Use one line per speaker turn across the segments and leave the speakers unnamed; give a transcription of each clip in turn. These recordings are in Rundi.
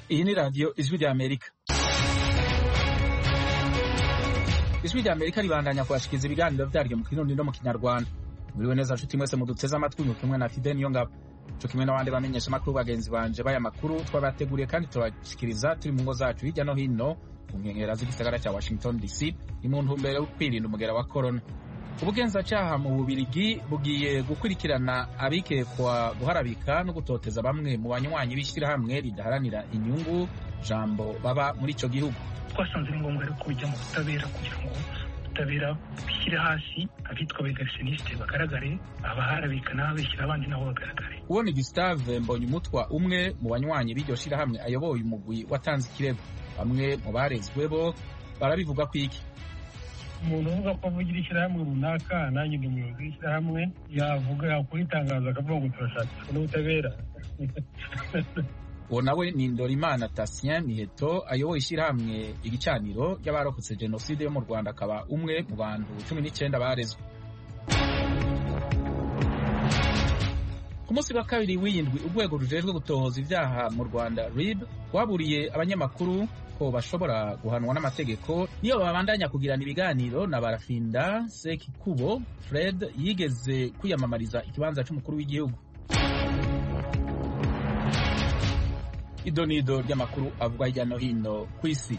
Iyi ni radiyo ijwi rya Amerika. Ijwi rya Amerika ribandanya kubashikiriza ibiganiro vyaryo mu kirundi no mu kinyarwanda. Muriwe neza nshuti mwese muduteze amatwi mu kumwe na Fidel Niyongabo. Co kimwe n'abandi bamenyesha amakuru bagenzi banje baya makuru twabateguriye kandi turabashikiriza turi mu ngo zacu hirya no hino mu nkengera z'igisagara cya Washington DC ni mu ntumbero yo kwirinda umugera wa corona. ubugenzacyaha mu bubirigi bugiye gukurikirana abikekwa guharabika no gutoteza bamwe mu banywanyi b'ishyirahamwe ridaharanira inyungu jambo baba muri icyo gihugu
twasanze ari ngombwa rero ko bijya mu butabera kugira ngo ubutabera bushyire hasi abitwa abegarisiyoniste bagaragare abaharabika n'ababeshyira abandi nabo bagaragare
uwo ni gustave mbonyumutwa umwe mu banywanyi b'iryo shyirahamwe ayoboye umugwi watanze ikirego bamwe mu barezwe bo barabivuga ko iki
umuntu uvuga ko avugira ishyirahamwe runaka nanjye ndi umuyobozi w'ishyirahamwe yavuga yakora itangazo akavuga ngo turashaka n'ubutabera
uwo nawe ni ndorimana tasien miheto ayoboye ishyirahamwe igicaniro ry'abarokotse jenoside yo mu rwanda akaba umwe mu bantu cumi n'icyenda barezwe ku munsi wa kabiri w'iyindwi urwego rujejwe gutohoza ibyaha mu rwanda rib rwaburiye abanyamakuru ko bashobora guhanwa n'amategeko niyo babandanya kugirana ibiganiro na barafinda sekikubo fred yigeze kwiyamamariza ikibanza cy'umukuru w'igihugu idonido ry'amakuru avugwa hirya no hino ku isi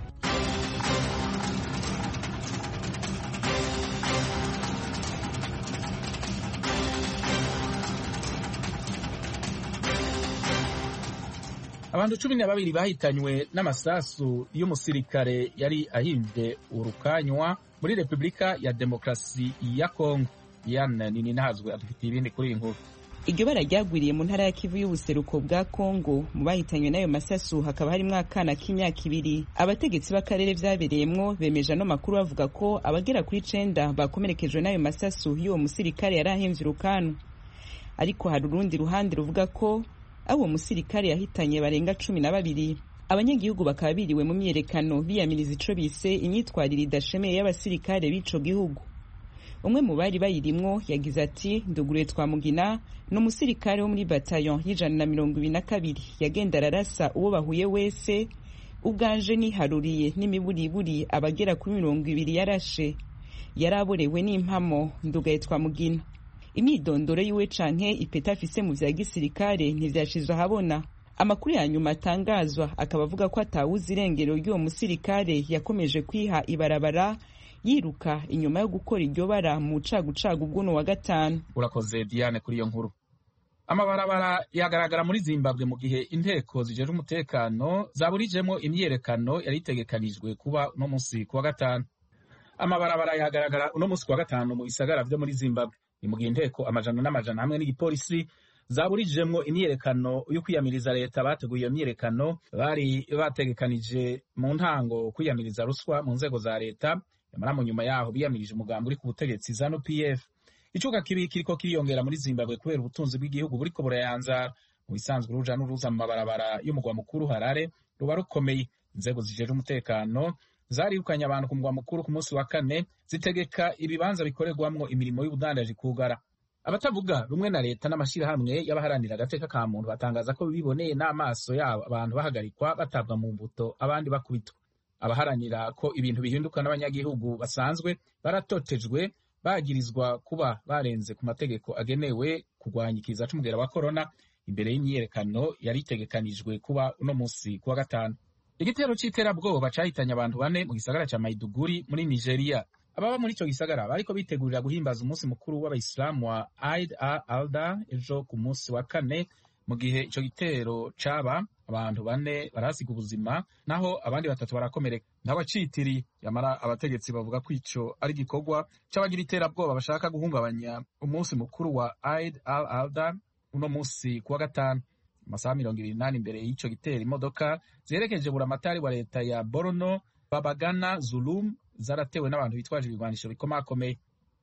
abantu cumi na babiri bahitanywe n'amasasu y'umusirikare yari ahimbye urukanywa muri repubulika ya demokarasi ya kongo yana nini ntazwe adufitiye ibindi kuri iyi nkuru
iryo bara ryagwiriye mu ntara ya kivu y'ubuseruko bwa kongo mu bahitanywe n'ayo masasu hakaba harimo akana k'imyaka ibiri abategetsi b'akarere vyabereyemwo bemeje ano makuru bavuga ko abagera kuri icenda bakomerekejwe n'ayo masasu y'uwo musirikare yari ahimvye urukanu ariko hari urundi ruhande ruvuga ko abo musirikare yahitanye barenga cumi na babiri abanyagihugu bakaba biriwe mu myiyerekano biyamiriza ico bise imyitwarire idashemeye y'abasirikare b'ico gihugu umwe mu bari bayirimwo yagize ati nduguriye twamugina ni umusirikare wo muri batayon y'ijana na mirongo ibiri na kabiri yagenda ararasa uwo bahuye wese ubwanje niharuriye n'imiburiburi abagera kuri mirongo ibiri yarashe yari aborewe n'impamo ndugaye twamugina imyidondoro yiwe canke ipeta afise mu vya gisirikare ntivyashizwe ahabona amakuru ya nyuma atangazwa akaba avuga ko atawuzi irengero ry'uwo musirikare yakomeje kwiha ibarabara yiruka inyuma yo gukora iryo bara mu cagucagu bw'uno wa gatanu
urakoze diane kuri iyo nkuru amabarabara yagaragara muri zimbabwe mu gihe inteko zijejwe umutekano zaburijemo imyiyerekano yari itegekanijwe kuba uno munsi ku wa gatanu amabarabara yagaragara uno munsi ku wa gatanu mu bisagara vyo muri zimbabwe ni mu gihe inteko amajana n'amajana hamwe n'igipolisi zaburijemwo imyiyerekano yo kwiyamiriza leta bateguye iyo myiyerekano bari bategekanije mu ntango kwiyamiriza ruswa mu nzego za leta nyamara mu nyuma yaho biyamirije umugambi uri ku butegetsi zanu pf icuka kibi kiriko kiriyongera muri zimbabwe kubera ubutunzi bw'igihugu buriko burayanzara mu bisanzwe uruja n'uruza mu mabarabara y'umugwa mukuru harare ruba rukomeye inzego zijeje umutekano zarirukanye abantu ku mugwa mukuru ku munsi wa kane zitegeka ibibanza bikorerwamwo imirimo y'ubudandaji kugara abatavuga rumwe na leta n'amashyirahamwe y'abaharanira agateka ka muntu batangaza ko biboneye n'amaso yabo abantu bahagarikwa batabwa mu mbuto abandi bakubitwa abaharanira ko ibintu bihinduka n'abanyagihugu basanzwe baratotejwe bagirizwa kuba barenze ku mategeko agenewe kurwanya ikiza c'umugera wa korona imbere y'imyiyerekano yari itegekanijwe kuba uno munsi kuwa gatanu igitero c'iterabwoba cahitanye abantu bane mu gisagara ca maiduguri muri nigeria ababa muri ico gisagara bariko bitegurira guhimbaza umunsi mukuru w'abayisilamu wa Eid al-Adha ejo ku munsi wa kane mu gihe ico gitero caba abantu bane barasiga ubuzima naho abandi batatu barakomereka ntawacitiri yamara abategetsi bavuga ko ico ari igikorwa c'abagira iterabwoba bashaka guhungabanya umunsi mukuru wa Eid al-Adha uno munsi kuwa gatanu amasaha mirongo ibiri n'ane imbere y'ico gitero imodoka ziherekeje buramatari wa leta ya Borno Babagana Zulum zaratewe n'abantu bitwaje ibigwanisho bikomakomeye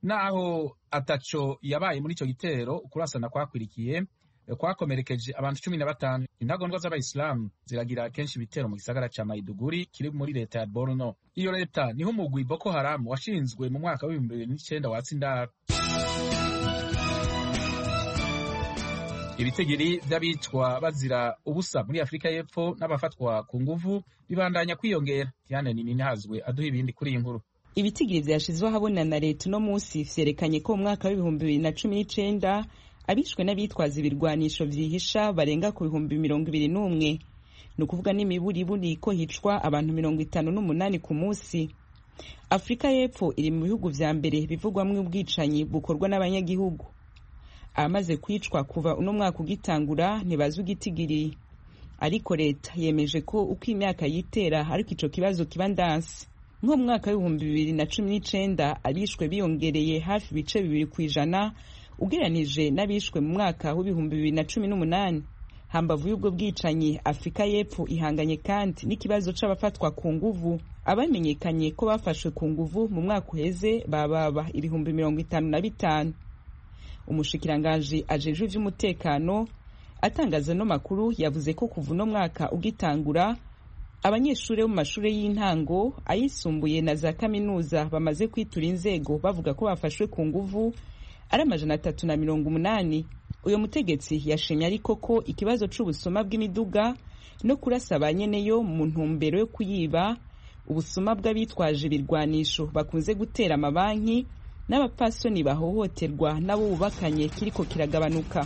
naho ataco yabaye muri ico gitero ukurasana kwakwirikiye kwakomerekeje abantu cumi na batanu intagondwa z'abayisilamu ziragira kenshi ibitero mu gisagara ca maiduguri kiri muri leta ya borno iyo leta niho umugwi boko haramu washinzwe mu mwaka w'ibihumbi bibiri n'icenda watsa indaro ibitigiri vy'abicwa bazira ubusa muri afurika y'epfo n'abafatwa ku nguvu bibandanya kwiyongera diane nini hazwe aduha ibindi kuri iyi nkuru
ibitigiri vyashizwe ahabona na leta uno munsi vyerekanye ko mu mwaka w'ibihumbi bibiri na cumi n'icenda abishwe n'abitwaza ibirwanisho vyihisha barenga ku bihumbi mirongo ibiri n'umwe ni ukuvuga n'imiburiburi ko hicwa abantu mirongo itanu n'umunani ku munsi afurika y'epfo iri mu bihugu vya mbere bivugwamwo ubwicanyi bukorwa n'abanyagihugu abamaze kwicwa kuva uno mwaka ugitangura ntibazwi igitigiri ariko leta yemeje ko uko imyaka yitera ariko ico kibazo kiba ndansi nko mu mwaka w'ibihumbi bibiri na cumi n'icenda abishwe biyongereye hafi ibice bibiri ku ijana ugereranije n'abishwe mu mwaka w'ibihumbi bibiri na cumi n'umunani hambavu y'ubwo bwicanyi afurika y'epfo ihanganye kandi n'ikibazo c'abafatwa ku nguvu abamenyekanye ko bafashwe ku nguvu mu mwaka uheze bababa ibihumbi mirongo itanu na bitanu umushikiranganji ajejwe ivy'umutekano atangaza no makuru yavuze ko kuva uno mwaka ugitangura abanyeshuri bo mu mashuri y'intango ayisumbuye na za kaminuza bamaze kwitura inzego bavuga ko bafashwe ku nguvu ari amajana atatu na mirongo umunani uyu mutegetsi yashimye ariko ko ikibazo c'ubusuma bw'imiduga no kurasa ba nyeneyo mu ntumbero yo kuyiba ubusuma bw'abitwaje ibirwanisho bakunze gutera amabanki n'abapfasoni bahohoterwa n'abo bubakanye kiriko kiragabanuka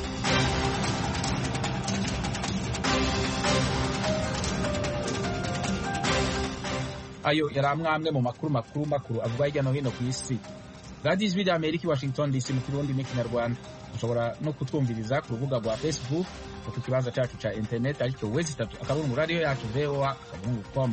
ayo yari amwe mu makuru makuru makuru avugwa hirya no hino ku isi radiyo ijwi rya amerika i washington dc mu kirundi n'ikinyarwanda ushobora no kutwumviriza ku rubuga rwa facebook no ku kibanza cyacu cya interineti aricyo wezi itatu akaburungu radiyo yacu voa akaburungu com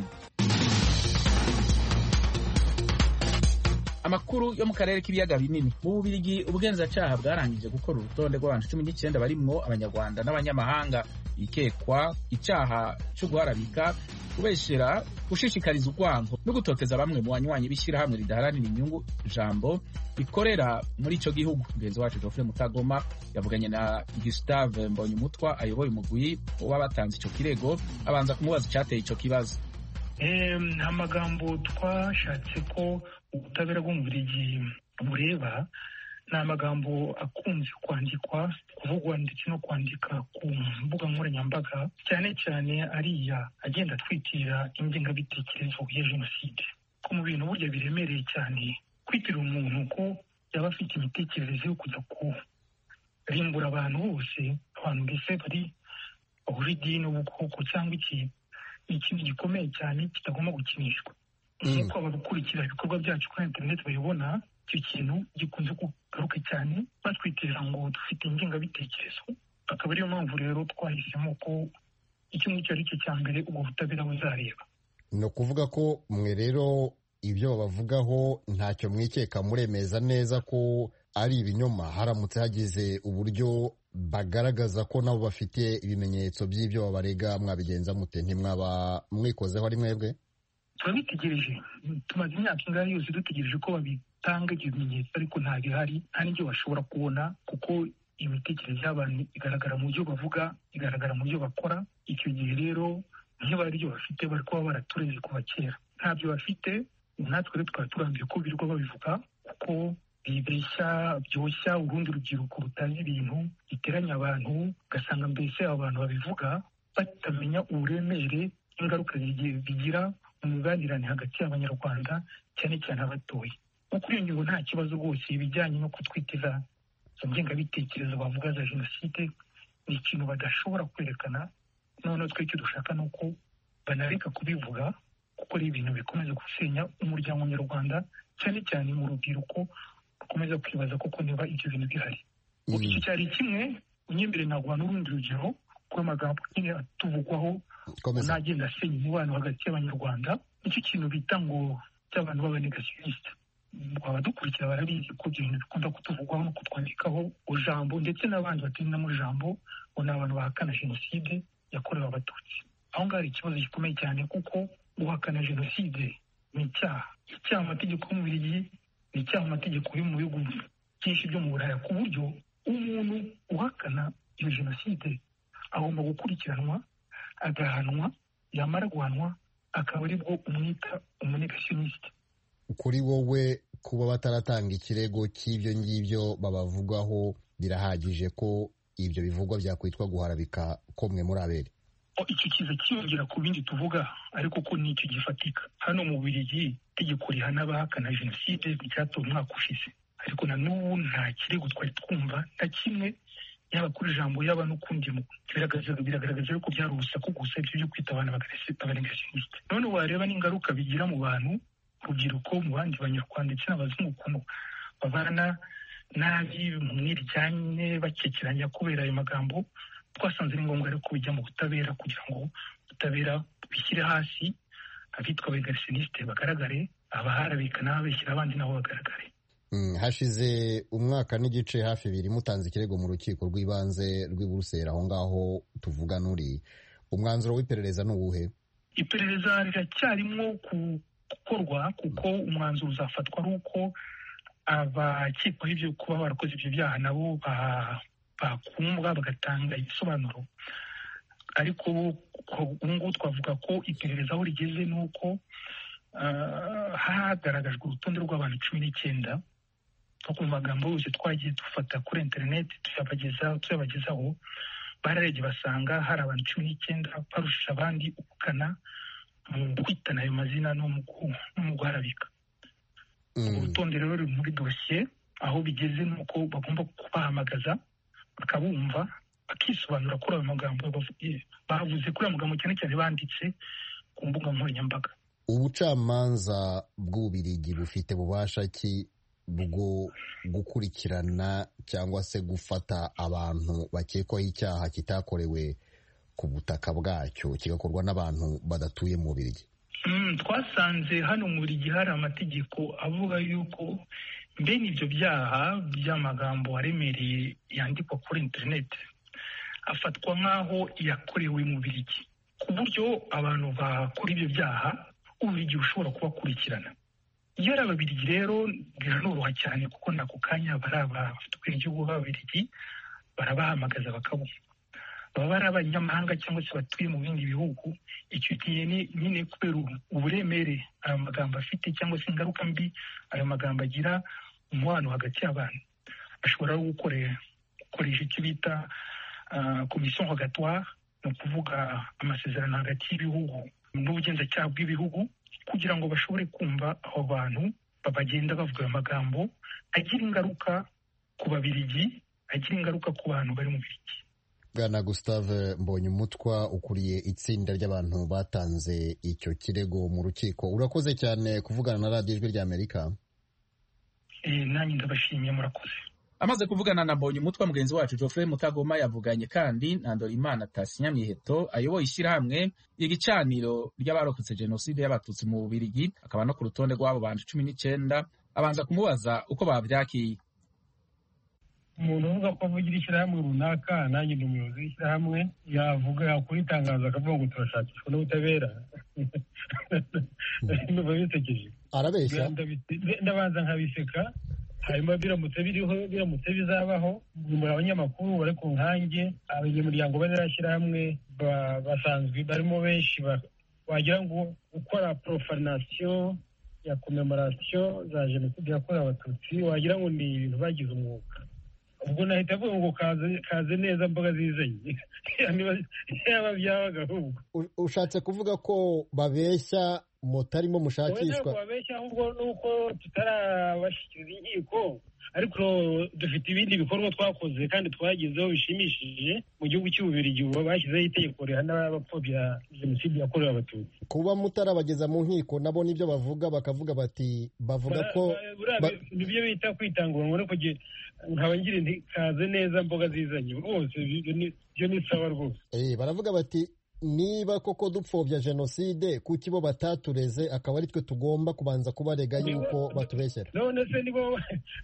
amakuru yo mu karere k'ibiyaga binini mu bubirigi ubugenzacyaha bwarangije gukora urutonde rw'abantu cumi n'icyenda barimwo abanyarwanda n'abanyamahanga bikekwa icyaha cyo guharabika kubeshera gushishikariza urwango no gutoteza bamwe mu banywanyi b'ishyirahamwe ridaharanira inyungu ijambo rikorera muri icyo gihugu mugenzi wacu Geoffrey Mutagoma yavuganye na Gustave Mbonyumutwa ayoboye umugwi w'abatanze icyo kirego abanza kumubaza icyateye icyo kibazo
nta magambo twashatse ko ubutabera bwo mu Bubiligi bureba ni amagambo akunze kwandikwa kuvugwa ndetse no kwandika ku mbuga nkoranyambaga cyane cyane ariya agenda atwitira ingengabitekerezo ya jenoside ko mu bintu burya biremereye cyane kwitira umuntu ko yaba afite imitekerereze yo kujya kurimbura abantu bose abantu mbese bari bahuje idini ubukoko cyangwa iki ni ikintu gikomeye cyane kitagomba gukinishwa nk'uko abakurikira ibikorwa byacu kuri interineti babibona icyo kintu gikunze kugaruka cyane batwitirira ngo dufite ingengabitekerezo akaba ariyo mpamvu rero twahisemo ko icyo ngicyo ari cyo cya mbere ubwo butabera buzareba
ni ukuvuga ko mwe rero ibyo babavugaho ntacyo mwikeka muremeza neza ko ari ibinyoma haramutse hagize uburyo bagaragaza ko nabo bafite ibimenyetso by'ibyo babarega mwabigenza mute ntimwaba mwikozeho ari mwebwe
turabitegereje tumaze imyaka ingahe yose dutegereje ko babitanga ibyo bimenyetso ariko nta bihari nta n'ibyo bashobora kubona kuko imitekerereze y'abantu igaragara mu byo bavuga igaragara mu byo bakora icyo gihe rero niba ari byo bafite bari kuba baratureze kuva kera ntabyo bafite natwe rero tukaba turambiye ko birirwa babivuga kuko bibeshya byoshya urundi rubyiruko rutazi ibintu biteranya abantu ugasanga mbese abo bantu babivuga batamenya uburemere ingaruka bigira mu mibanirane hagati y'abanyarwanda cyane cyane abatoye nko kuri iyo ngingo nta kibazo rwose ibijyanye no kutwitiza izo ngengabitekerezo bavuga za jenoside ni ikintu badashobora kwerekana noneho twe icyo dushaka ni uko banareka kubivuga kuko ari ibintu bikomeza gusenya umuryango nyarwanda cyane cyane mu rubyiruko rukomeza kwibaza koko niba ibyo bintu bihari iki cyari kimwe unyembere naguha n'urundi rugero rw'amagambo nyine atuvugwaho nagenda asenya umubano hagati y'abanyarwanda nicyo kintu bita ngo cy'abantu b'abanegasiyonisite abadukurikira barabizi ko ibyo bintu bikunda kutuvugwaho no kutwandikaho ijambo ndetse n'abandi batinda mu ijambo ngo ni abantu bahakana jenoside yakorewe abatutsi aho ngaho hari ikibazo gikomeye cyane kuko guhakana jenoside ni icyaha icyaha mu mategeko y'umubiri ni icyaha mu mategeko yo mu bihugu byinshi byo mu buraya ku buryo umuntu uhakana iyo jenoside agomba gukurikiranwa agahanwa yamara guhanwa akaba aribwo umwita umunegasiyonisite
kuri wowe kuba bataratanga ikirego cy'ibyo ngibyo babavugaho birahagije ko ibyo bivugwa byakwitwa guharabika ko mwe muri abere
icyo kiza kiyongera ku bindi tuvuga ariko ko nicyo gifatika hano mu Bubiligi itegeko rihana abahakana jenoside ryatowe umwaka ushize ariko na n'ubu nta kirego twari twumva na kimwe yaba kuri ijambo yaba n'ukundi biragaragaza yuko byari urusaku gusa ibyo byo kwita abantu abaregasionisite none wareba n'ingaruka bigira mu bantu urubyiruko mu bandi banyarwanda ndetse n'abazungu ukuntu babana nabi mu mwiryane bakekeranya kubera ayo magambo twasanze ni ngombwa rero ko bijya mu butabera kugira ngo ubutabera bishyire hasi abitwa abaregasionisite bagaragare abaharabika n'ababeshyira abandi nabo bagaragare
hashize umwaka n'igice hafi ibiri mutanze ikirego mu rukiko rw'ibanze rw'i Buruseli aho ngaho tuvuga n'uri umwanzuro w'iperereza ni uwuhe
iperereza riracyarimo gukorwa kuko umwanzuro uzafatwa ari uko abakekwaho ibyo kuba barakoze ibyo byaha nabo bakumbwa bagatanga ibisobanuro ariko ubu ngubu twavuga ko iperereza aho rigeze ni uko hagaragajwe urutonde rw'abantu cumi n'icyenda nko ku magambo yose twagiye dufata kuri interineti tuyabagezaho bararebye basanga hari abantu cumi n'icyenda barusha abandi ubukana mu kwitana ayo mazina no mu guharabika urutonde rero ruri muri dosiye aho bigeze ni uko bagomba kubahamagaza bakabumva bakisobanura kuri ayo magambo bavuze kuri ayo magambo cyane cyane banditse ku mbuga nkoranyambaga
ubucamanza bw'ububirigi bufite bubasha ki bwo gukurikirana cyangwa se gufata abantu bakekwaho icyaha kitakorewe ku butaka bwacyo kigakorwa n'abantu badatuye mu bubirigi
twasanze hano mu buri gihe hari amategeko avuga yuko mbene ibyo byaha by'amagambo aremereye yandikwa kuri interineti afatwa nk'aho yakorewe mu birigi ku buryo abantu bakora ibyo byaha ubirigi bushobora kubakurikirana iyo ari ababirigi rero biranoroha cyane kuko n'ako kanya bari abafite ubwenegihugu b'ababirigi barabahamagaza bakabumva baba ari abanyamahanga cyangwa se batuye mu bindi bihugu icyo gihe nyine kubera uburemere ayo magambo afite cyangwa se ingaruka mbi ayo magambo agira umubano hagati y'abantu ashobora gukoresha icyo bita komisiyo rogatoire ni ukuvuga amasezerano hagati y'ibihugu n'ubugenzacyaha bw'ibihugu kugira ngo bashobore kumva abo bantu bagenda bavuga ayo magambo agira ingaruka ku babirigi agira ingaruka ku bantu bari mu birigi
bwana gustave mbonyumutwa ukuriye itsinda ry'abantu batanze icyo kirego mu rukiko urakoze cyane kuvugana na radiyo ijwi ry'amerika
nanjye ndabashimiye murakoze
amaze kuvugana na mbonyumutwa mugenzi wacu Geoffrey mutagoma yavuganye kandi na ndorimana tasinya miheto ayoboye ishyirahamwe igicaniro ry'abarokotse jenoside y'abatutsi mu bubirigi akaba no ku rutonde rw'abo bantu cumi n'icyenda abanza kumubaza uko babyakiye
umuntu uvuga ko avugira ishyirahamwe runaka nanjye ni umuyobozi w'ishyirahamwe yavuga yakora itangazo akavuga ngo turashakishwa n'ubutabera numva bisekeje
arabeshya
ndabanza nkabiseka hanyuma biramutse biriho biramutse bizabaho muri abanyamakuru bari ku nkange abanyamuryango banarashyirahamwe basanzwe barimo benshi wagira ngo gukora porofanasiyo ya komemorasiyo za jenoside yakorewe abatutsi wagira ngo ni ibintu bagize umwuga ubwo nahita avuga ngo kaze neza mboga zizanye yaba byabaga ahubwo
ushatse kuvuga ko babeshya mutarimo mushakishwa
babeshya ahubwo ni uko tutarabashyikiriza inkiko ariko dufite ibindi bikorwa twakoze kandi twagezeho bishimishije mu gihugu cy'ububirigi ubu bashyizeho itegeko rihana abapfobya jenoside yakorewe abatutsi
kuba mutarabageza mu nkiko nabo nibyo bavuga bakavuga bati bavuga ko
nibyo bita kwitanguranwa no kugira nkaba ngira nti kaze neza mboga zizanye rwose byo ni sawa rwose
baravuga bati niba koko dupfobya jenoside kuki bo batatureze akaba ari twe tugomba kubanza kubarega yuko batubeshyera
none se nibo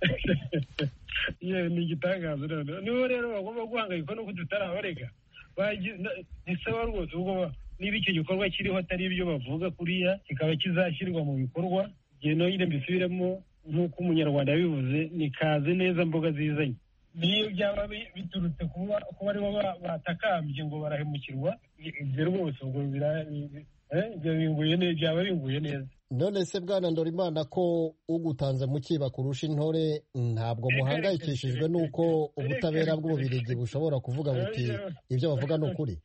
ni igitangazo none nibo rero bagomba guhangayika nuko tutarabarega ni sawa rwose ubwo niba icyo gikorwa kiriho atari ibyo bavuga kuriya kikaba kizashyirwa mu bikorwa igihe nonyine mbisubiremo nk'uko umunyarwanda yabivuze ni kaze neza mboga zizanye niyo byaba biturutse kuba aribo batakambye ngo barahemukirwa ibyo rwose ubwo ibyo binguye neza byaba binguye neza
none se bwana ndorimana ko ugutanze mu kiba kurusha intore ntabwo muhangayikishijwe n'uko ubutabera bw'ububirigi bushobora kuvuga buti ibyo bavuga ni ukuri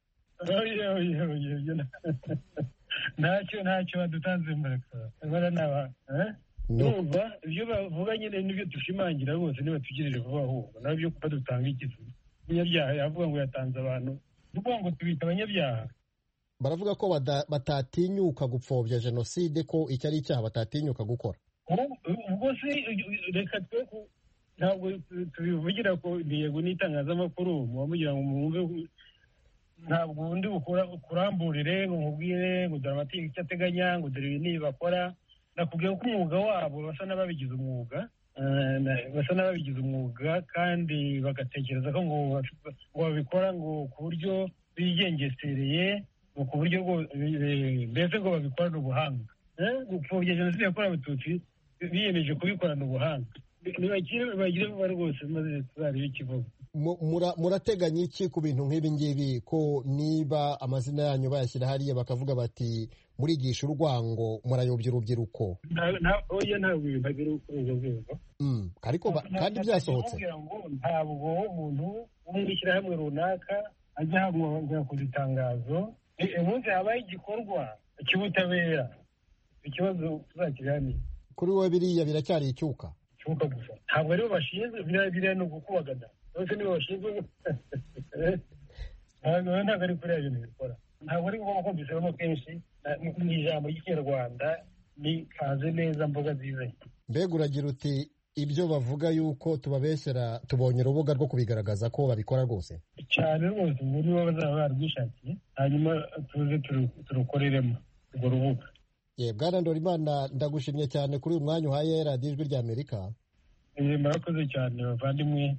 ntacyo ntacyo badutanze mbere naba numva ibyo bavuga nyine nibyo dushimangira rwose nibatugirire vuba ahubwo nabyo kuba dutanga ikivu umunyabyaha yavuga ngo yatanze abantu kuvuga ngo tubita abanyabyaha
baravuga ko batatinyuka gupfobya jenoside ko icyo ari icyaha batatinyuka gukora
ubwo se reka twe ntabwo tubivugira ko intego n'itangazamakuru muba mugira ngo mwumve ntabwo undi ukuramburire ngo nkubwire ngo dore amategeko icyo ateganya ngo dore ibi n'ibi bakora nakubwiye ko umwuga wabo basa n'ababigize umwuga basa n'ababigize umwuga kandi bagatekereza ko ngo babikora ngo ku buryo bigengesereye ku buryo mbese ngo babikorane ubuhanga gupfobya jenoside yakorewe abatutsi biyemeje kubikorana ubuhanga bagire vuba rwose maze tuzarebe ikivugo
murateganya iki ku bintu nk'ibi ngibi ko niba amazina yanyu bayashyira hariya bakavuga bati murigisha urwango murayobya urubyiruko
oya ntabwo ibintu agira kuri urwo rwego
ariko kandi byasohotse
ntabwo umuntu wo mu ishyirahamwe runaka ajya ahabwa kuza itangazo umunsi habaye igikorwa cy'ubutabera ikibazo tuzakiganira
kuri wowe biriya biracyari icyuka
icyuka gusa ntabwo aribo bashinzwe biriya ni ugukubagana bose nibo bashinzwe ntabwo ari kuriya bintu bikora ntabwo ari ngombwa ko mbisabamo kenshi mu ijambo ry'ikinyarwanda ni kaze neza mboga zizanye
mbega uragira uti ibyo bavuga yuko tubabeshyera tubonye urubuga rwo kubigaragaza ko babikora rwose
cyane rwose muri bo bazaba barwishakiye hanyuma tuze turukoreremo urwo rubuga
ye bwana ndorimana ndagushimye cyane kuri uyu mwanya uhaye radiyo ijwi rya amerika
murakoze cyane bavandimwe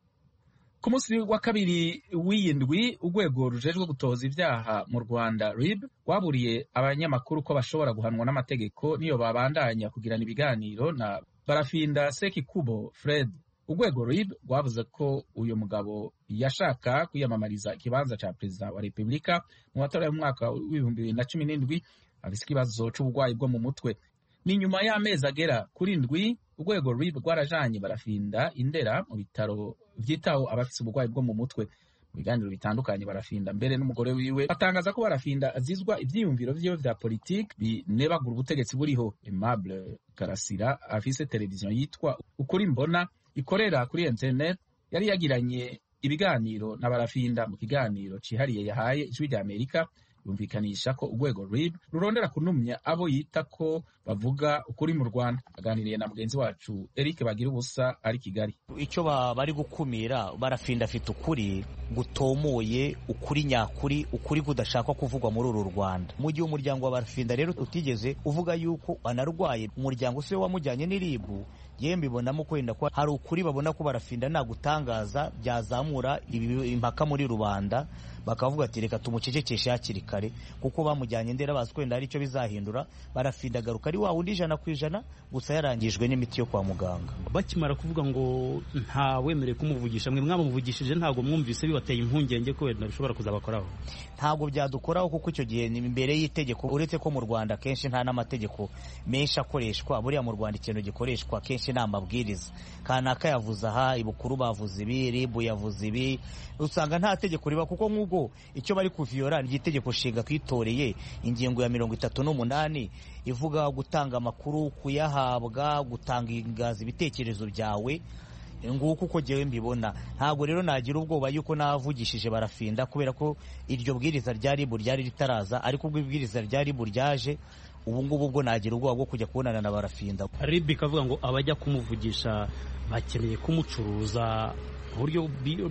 ku munsi wa kabiri w'iyindwi urwego rujejwe gutoza ibyaha mu rwanda rib rwaburiye abanyamakuru ko bashobora guhanwa n'amategeko niyo babandanya kugirana ibiganiro na barafinda sekikubo fred urwego rib rwavuze ko uyu mugabo yashaka kwiyamamariza ikibanza cya perezida wa repubulika mu matora y'umwaka w'ibihumbi bibiri na cumi n'indwi afite ikibazo cy'uburwayi bwo mu mutwe ni nyuma y'amezi agera kuri ndwi urwego rib rwarajanye barafinda indera mu bitaro byitaho abafite uburwayi bwo mu mutwe mu biganiro bitandukanye barafinda mbere n'umugore wiwe batangaza ko barafinda azizwa ibyiyumviro vyiwe vya politiki binebagura ubutegetsi buriho aimable karasira afise televiziyo yitwa ukuri mbona ikorera kuri internet yari yagiranye ibiganiro na barafinda mu kiganiro cihariye yahaye ijwi rya amerika yumvikanisha ko urwego rib rurondera kunumya abo yita ko bavuga ukuri mu rwanda aganiriye na mugenzi wacu eric bagira ubusa ari kigali
icyo bari gukumira barafinda afite ukuri gutomoye ukuri nyakuri ukuri kudashakwa kuvugwa muri uru rwanda mu gihe umuryango wa barafinda rero utigeze uvuga yuko anarwaye umuryango si we wamujyanye n'iribu yewe mbibonamo kwenda ko hari ukuri babona ko barafinda nagutangaza byazamura impaka muri rubanda bakavuga ati reka tumucecekeshe hakiri kare kuko bamujyanye ndera bazi kwenda hari icyo bizahindura barafinda agaruka ari wa wundi ijana ku ijana gusa yarangijwe n'imiti yo kwa muganga
bakimara kuvuga ngo nta wemerewe kumuvugisha mwe mwamuvugishije ntabwo mwumvise bibateye impungenge ko wenda bishobora kuzabakoraho
ntabwo byadukoraho kuko icyo gihe ni imbere y'itegeko uretse ko mu rwanda kenshi nta n'amategeko menshi akoreshwa buriya mu rwanda ikintu gikoreshwa kenshi ni amabwiriza kanaka yavuze aha ibukuru bavuze ibi ribu yavuze ibi usanga nta tegeko riba kuko nk'ubwo icyo bari kuviyora ni itegeko nshinga twitoreye ingingo ya mirongo itatu n'umunani ivuga gutanga amakuru kuyahabwa gutangaza ibitekerezo byawe nguko uko ngewe mbibona ntabwo rero nagira ubwoba yuko navugishije barafinda kubera ko iryo bwiriza rya ribu ryari ritaraza ariko ubwo ibwiriza rya ribu ryaje ubu ngubu bwo nagira ubwoba bwo kujya kubonana na barafinda
ribu ikavuga ngo abajya kumuvugisha bakeneye kumucuruza ku buryo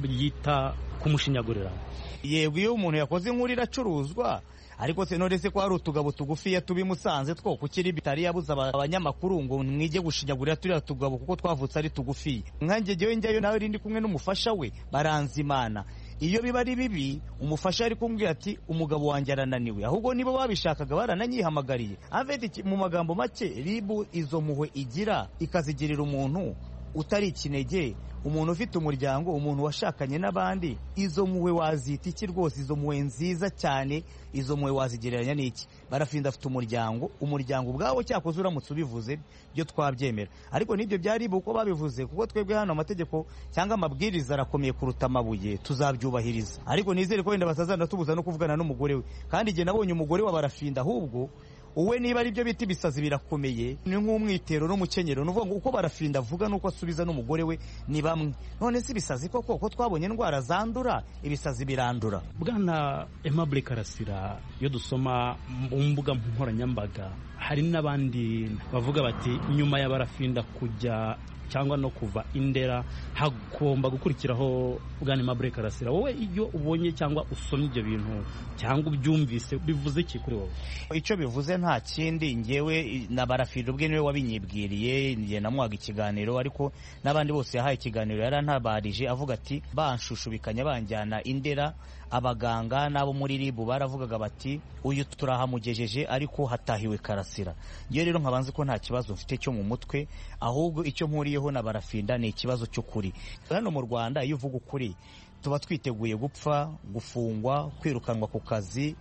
yita kumushinyagurira
yego iyo umuntu yakoze inkuru iracuruzwa ariko se none se ko hari utugabo tugufiya tubi musanze two kukiri bitari yabuze abanyamakuru ngo mwige gushinyagurira turiya tugabo kuko twavutse ari tugufiya nkanjye jyewe njyayo nawe rindi kumwe n'umufasha we baranzimana iyo biba ari bibi umufasha ari kumbwira ati umugabo wanjye arananiwe ahubwo nibo babishakaga barananyihamagariye avedi mu magambo make ribu izo muhwe igira ikazigirira umuntu utari ikinege umuntu ufite umuryango umuntu washakanye n'abandi izo mpuhwe wazita iki rwose izo mpuhwe nziza cyane izo mpuhwe wazigereranya n'iki barafinda afite umuryango umuryango ubwawo cyakoze uramutse ubivuze byo twabyemera ariko n'ibyo byari uko babivuze kuko twebwe hano amategeko cyangwa amabwiriza arakomeye kuruta amabuye tuzabyubahiriza ariko nizere ko wenda batazana tubuza no kuvugana n'umugore we kandi igihe nabonye umugore wa barafinda ahubwo uwe niba ari byo bita ibisazi birakomeye ni nk'umwitero n'umukenyero ni ukuvuga ngo uko barafinda avuga n'uko asubiza n'umugore we ni bamwe none si ibisazi koko ko twabonye indwara zandura ibisazi birandura
bwana Aimable karasira iyo dusoma mu mbuga nkoranyambaga hari n'abandi bavuga bati nyuma ya barafinda kujya cyangwa no kuva indera hagomba gukurikiraho bwana Aimable karasira wowe iyo ubonye cyangwa usomye ibyo bintu cyangwa ubyumvise bivuze iki kuri wowe
icyo bivuze nta kindi ngewe na barafinda ubwe niwe wabinyibwiriye njye namuhaga ikiganiro ariko n'abandi bose yahaye ikiganiro yarantabarije avuga ati banshushubikanya banjyana indera abaganga n'abo muri ribu baravugaga bati uyu turahamugejeje ariko hatahiwe karasira ngewe rero nkabanza ko nta kibazo mfite cyo mu mutwe ahubwo icyo mpuriyeho na barafinda ni ikibazo cy'ukuri hano mu rwanda iyo uvuga ukuri tuba twiteguye gupfa gufungwa kwirukanwa ku kazi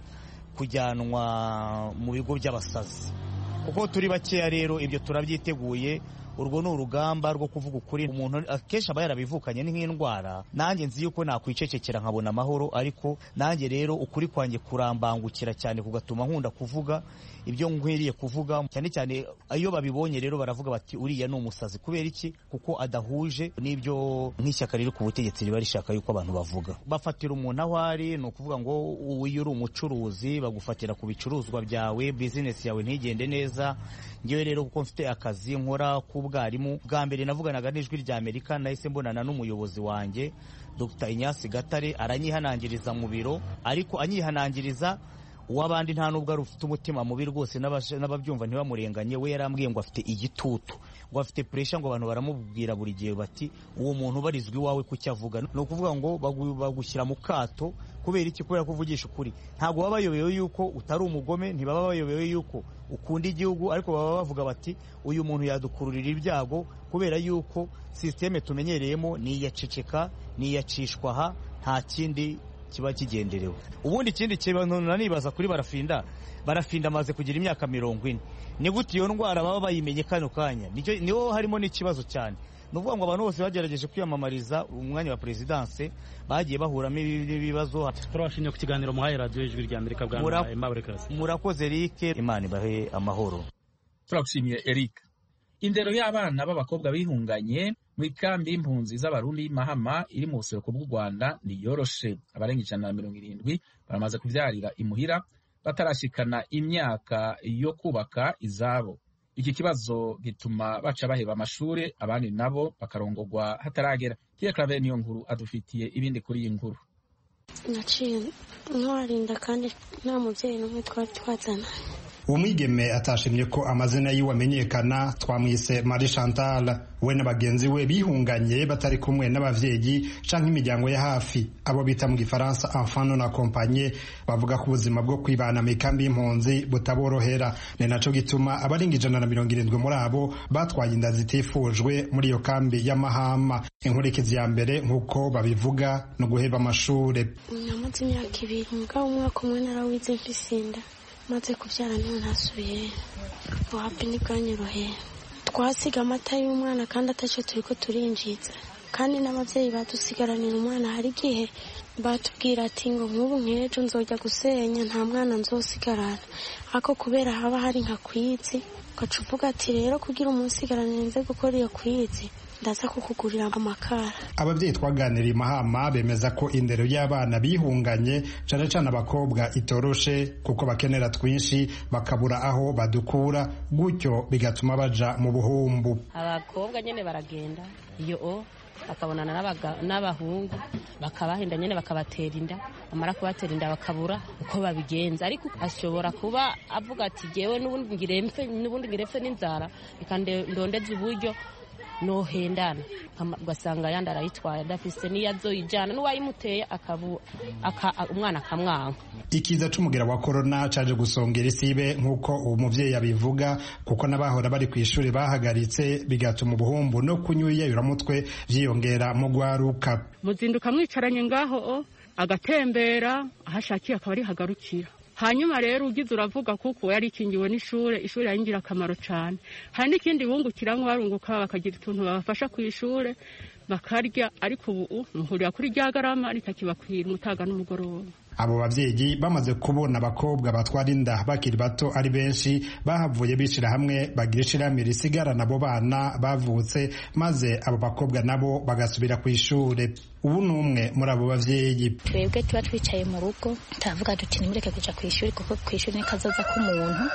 kujyanwa mu bigo by'abasazi kuko turi bakeya rero ibyo turabyiteguye urwo ni urugamba rwo kuvuga ukuri umuntu akenshi aba yarabivukanye ni nk'indwara nanjye nzi yuko nakwicecekera nkabona amahoro ariko nanjye rero ukuri kwanjye kurambangukira cyane kugatuma nkunda kuvuga ibyo nkwiriye kuvuga cyane cyane iyo babibonye rero baravuga bati uriya ni umusazi kubera iki kuko adahuje n'ibyo nk'ishyaka riri ku butegetsi riba rishaka yuko abantu bavuga bafatira umuntu aho ari ni ukuvuga ngo iyo uri umucuruzi bagufatira ku bicuruzwa byawe bizinesi yawe ntigende neza ngewe rero kuko mfite akazi nkora k'ubwarimu bwa mbere navuganaga n'ijwi rya amerika nahise mbonana n'umuyobozi wanjye dr inyasi gatare aranyihanangiriza mu biro ariko anyihanangiriza uw'abandi nta nubwo ari ufite umutima mubi rwose n'ababyumva ntibamurenganye we yarambwiye ngo afite igitutu ngo afite puresha ngo abantu baramubwira buri gihe bati uwo muntu ubarizwa iwawe kucyo avuga ni ukuvuga ngo bagushyira mu kato kubera iki kubera ko uvugisha ukuri ntabwo baba bayobewe yuko utari umugome ntibaba bayobewe yuko ukunda igihugu ariko baba bavuga bati uyu muntu yadukururira ibyago kubera yuko sisiteme tumenyereyemo ni iyaceceka ni iyacishwa aha nta kindi kiba kigenderewe ubundi ikindi kintu nanibaza kuri barafinda barafinda amaze kugira imyaka mirongo ine ni gute iyo ndwara baba bayimenye kano kanya niho harimo n'ikibazo cyane ni ukuvuga ngo abantu bose bagerageje kwiyamamariza umwanya wa perezidanse bagiye bahuramo ibibazo
turabashimye ku kiganiro muhaye radiyo y'ijwi rya amerika bwa Aimable karasira
murakoze rike imana ibahe amahoro
turagushimiye eric indero y'abana b'abakobwa bihunganye mu ikambi y'impunzi z'abarundi mahama iri mu buseruko bw'u rwanda niyoroshe abarenga ijana na mirongo irindwi baramaze kubyarira imuhira batarashikana imyaka yo kubaka izabo iki kibazo gituma baca baheba amashuri abandi nabo bakarongogwa hataragera tiye clave niyo nkuru adufitiye ibindi kuri iyi nkuru
naciye ntwarinda kandi nta mubyeyi n'umwe twari twazana
uwo mwigeme atashimye ko amazina yiwe amenyekana twamwise Marie Chantal we na bagenzi we bihunganye batari kumwe n'abavyeyi canke imiryango ya hafi abo bita mu gifaransa enfant non accompagné bavuga ko ubuzima bwo kwibana mu ikambi y'impunzi butaborohera ni naco gituma abarenga ijana na mirongo irindwi muri abo batwaye inda zitifujwe muri iyo kambi y'amahama inkurikizi ya mbere nk'uko babivuga no guheba amashure
namaze imyaka ibiri mugabo umwaka umwe narawize mfise inda maze kubyara niho ntasubiye wapi ntibwanyoroheye twasiga amata y'umwana kandi atacyo turi ko turinjiza kandi n'ababyeyi badusigaranira umwana hari igihe batubwira ati ngo nk'ubu nk'ejo nzojya gusenya nta mwana nzosigarana ariko kubera haba hari nka kwizi ugaca uvuga ati rero kugira umunsigaranire nze gukora iyo kwizi ndaza kukugurira amakara
ababyeyi twaganiriye mahama bemeza ko indero y'abana bihunganye cane cane abakobwa itoroshe kuko bakenera twinshi bakabura aho badukura gutyo bigatuma baja mu buhumbu
abakobwa nyene baragenda iyo o bakabonana n'abahungu bakabahenda nyene bakabatera inda bamara kubatera inda bakabura uko babigenza ariko ashobora kuba avuga ati jewe n'ubundi ngirempfe n'ubundi ngirempfe n'inzara reka ndondeze uburyo nohendana ugasanga yandi arayitwaye adafise n'iyo azoyijyana n'uwayimuteye umwana akamwanga
ikiza c'umugera wa korona caje gusongera isibe nk'uko uwo muvyeyi abivuga kuko n'abahora bari ku ishuri bahagaritse bigatuma ubuhumbu no kunywa iyayuramutwe vyiyongera mu gwaruka
muzinduka mwicaranye ngaho agatembera aho ashakiye akaba arihagarukira hanyuma rero ugize uravuga kuko yari ikingiwe n'ishure ishuri ari ingirakamaro cyane hari n'ikindi bungukiramo barunguka bakagira utuntu babafasha ku ishure bakarya ariko ubu muhurira kuri rya garama ritakibakwira umutaga n'umugoroba
abo bavyeyi bamaze kubona abakobwa batwara inda bakiri bato ari benshi bahavuye bishira hamwe bagira ishirahamwe risigarana abo bana bavutse maze abo bakobwa nabo bagasubira ku ishure ubu ni umwe muri abo bavyeyi
twebwe tuba twicaye mu rugo turavuga duti nimureke kuja ku ishuri kuko ku ishuri ni kazoza k'umuntu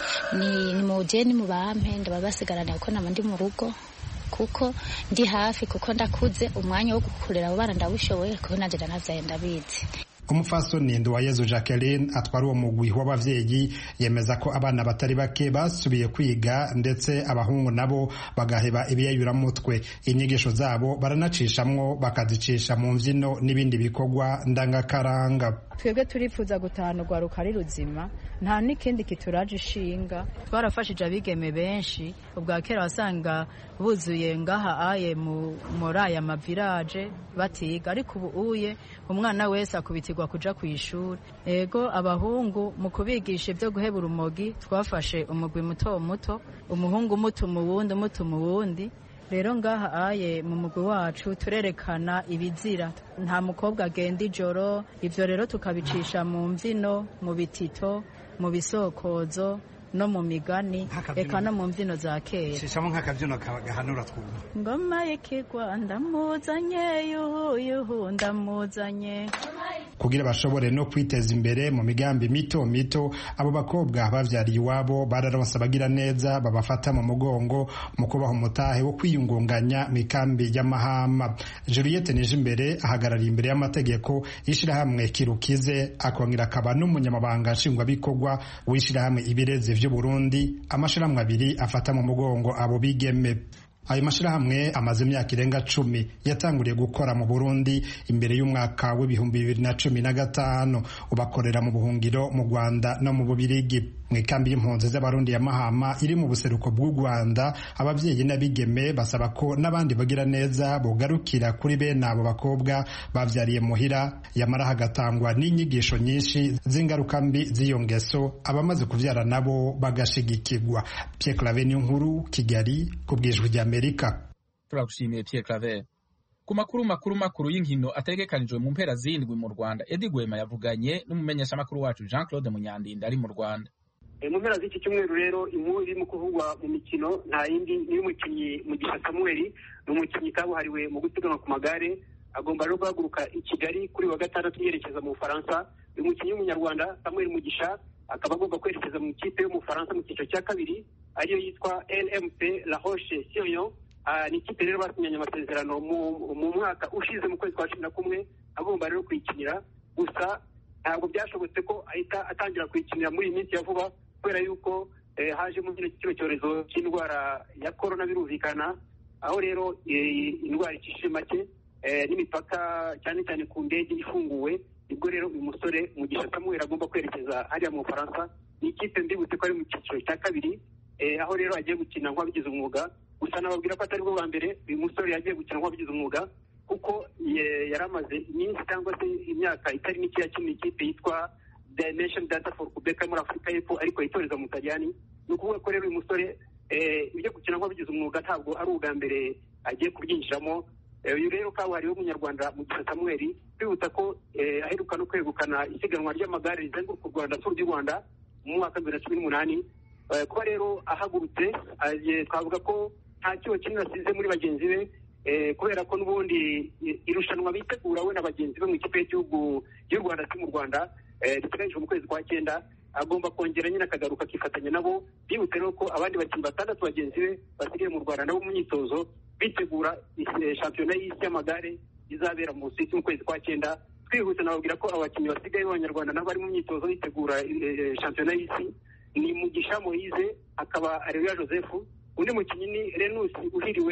ni ni muje ni mu bampe ndaba basigarana kuko naba ndi mu rugo kuko ndi hafi kuko ndakuze umwanya wo gukurera abo bana ndawushoboye kuko nanje ndanavyaye ndabizi
umupfasoni nduwayezu jacqueline atwara uwo mugwi w'abavyeyi yemeza ko abana batari bake basubiye kwiga ndetse abahungu nabo bagaheba ibiyayuramutwe inyigisho zabo baranacishamwo bakazicisha mu mvyino n'ibindi bikorwa ndangakaranga
twebwe turifuza gutahana urwaruka ari ruzima nta n'ikindi kituraje ishinga twarafashije abigeme benshi ubwa kera wasanga buzuye ngaha aye muri aya mavirage batiga ariko ubu uye umwana wese akubitirwa kuja ku ishuri ego abahungu mu kubigisha ibyo guheba urumogi twafashe umugwi muto muto umuhungu umutuma uwundi umutuma uwundi rero ngaha aye mu mugwi wacu turerekana ibizira nta mukobwa agenda ijoro ivyo rero tukabicisha mu mvyino mu bitito mu bisokozo no mu migani eka no mu mbyino za kera
shishamo nk'akabyino gahanura twumva
ngoma y'ikigwa ndamuzanye yuhu yuhu ndamuzanye
kugira bashobore no kwiteza imbere mu migambi mito mito abo bakobwa bavyariye iwabo bararonse abagira neza babafata mu mugongo mu kubaha umutahe wo kwiyungunganya mu ikambi y'amahama juliette nijimbere ahagarariye imbere y'amategeko y'ishirahamwe kirukize akongera akaba n'umunyamabanga nshingwabikorwa w'ishirahamwe ibirezi vy'uburundi amashirahamwe abiri afata mu mugongo abo bigeme ayo mashirahamwe amaze imyaka irenga cumi yatanguriye gukora mu burundi imbere y'umwaka w'ibihumbi bibiri na cumi na gatanu ubakorera mu buhungiro mu rwanda no mu bubirigi mu ikambi y'impunzi z'abarundi ya mahama iri mu buseruko bw'u rwanda ababyeyi n'abigeme basaba ko n'abandi bagira neza bogarukira kuri bene abo bakobwa bavyariye muhira yamara hagatangwa n'inyigisho nyinshi z'ingaruka mbi z'iyo ngeso abamaze kuvyara nabo bagashigikirwa Pierre Claver nkuru Kigali ku bwijwi rya Amerika
turagushimiye Pierre Claver ku makuru makuru makuru y'inkino ategekanijwe mu mpera zindwi mu Rwanda Eddie Gwema yavuganye n'umumenyeshamakuru wacu Jean Claude Munyandinda ari mu Rwanda
mu mpera z'iki cyumweru rero inkuru irimo kuvugwa mu mikino nta yindi niyo umukinnyi mugisha samuel ni umukinnyi kabuhariwe mu gusiganwa ku magare agomba rero guhaguruka i kigali kuri wa gatandatu yerekeza mu bufaransa uyu mukinnyi w'umunyarwanda samuel mugisha akaba agomba kwerekeza mu ikipe y'umufaransa mu cyiciro cya kabiri ariyo yitwa lmp la roche sirion ni ikipe rero basinyanye amasezerano mu mwaka ushize mu kwezi kwa cumi na kumwe agomba rero kuyikinira gusa ntabwo byashobotse ko ahita atangira kuyikinira muri iyi minsi ya vuba kubera yuko hajemo kino cyorezo cy'indwara ya korona birumvikana aho rero indwara ikishije make n'imipaka cyane cyane ku ndege ifunguwe nibwo rero uyu musore mugisha samuel agomba kwerekeza hariya mu bufaransa ni ikipe mbibutse ko ari mu cyiciro cya kabiri aho rero agiye gukina nk'uwabigize umwuga gusa nababwira ko atari bwo bwa mbere uyu musore yagiye gukina nk'uwabigize umwuga kuko yari amaze iminsi cyangwa se imyaka itari mike yakina ikipe yitwa dimension data for Quebec muri Afurika y'Epfo ariko yitoreza mu Taliyani ni ukuvuga ko rero uyu musore ibyo gukina nk'abagize umwuga ntabwo ari ubwa mbere agiye kubyinjiramo uyu rero kabuhariwe w'umunyarwanda mugisha samuel twibutsa ko aheruka no kwegukana isiganwa ry'amagare rizenguruka u rwanda turu du rwanda mu mwaka bibiri na cumi n'umunani kuba rero ahagurutse twavuga ko nta kigo kinini asize muri bagenzi be kubera ko n'ubundi irushanwa bitegura we na bagenzi be mu ikipe y'igihugu y'u rwanda si mu rwanda riteganyijwe mu kwezi kwa cyenda agomba kongera nyine akagaruka akifatanya nabo bibutse rero ko abandi bakinnyi batandatu bagenzi be basigaye mu rwanda nabo mu myitozo bitegura shampiyona y'isi y'amagare izabera mu busuwisi mu kwezi kwa cyenda twihuse nababwira ko abakinnyi basigaye b'abanyarwanda nabo bari mu myitozo bitegura shampiyona y'isi ni mugisha moise akaba areruya joseph undi mukinnyi ni renus uhiriwe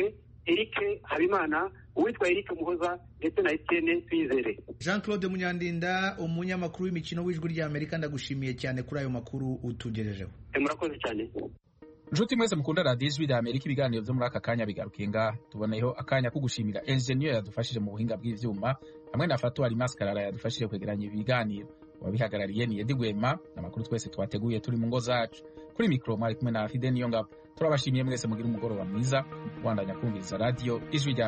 eric habimana uwitwa eric muhoza ndetse na etienne twizere
jean claude munyandinda umunyamakuru w'imikino w'ijwi ry'amerika ndagushimiye cyane kuri ayo makuru utugejejeho
murakoze cyane
nshuti mwese mukunda radiyo ijwi rya amerika ibiganiro byo muri aka kanya bigarukiye ngaha tuboneyeho akanya ko gushimira enjeniyeri yadufashije mu buhinga bw'ibyuma hamwe na fatuwari masikarara yadufashije kwegeranya ibiganiro wabihagarariye ni edi gwema amakuru twese twateguye turi mu ngo zacu kuri mikoro mwari kumwe na fide niyo ngabo turabashimiye mwese mugira umugoroba mwiza kubandanya kumviriza radiyo ijwi rya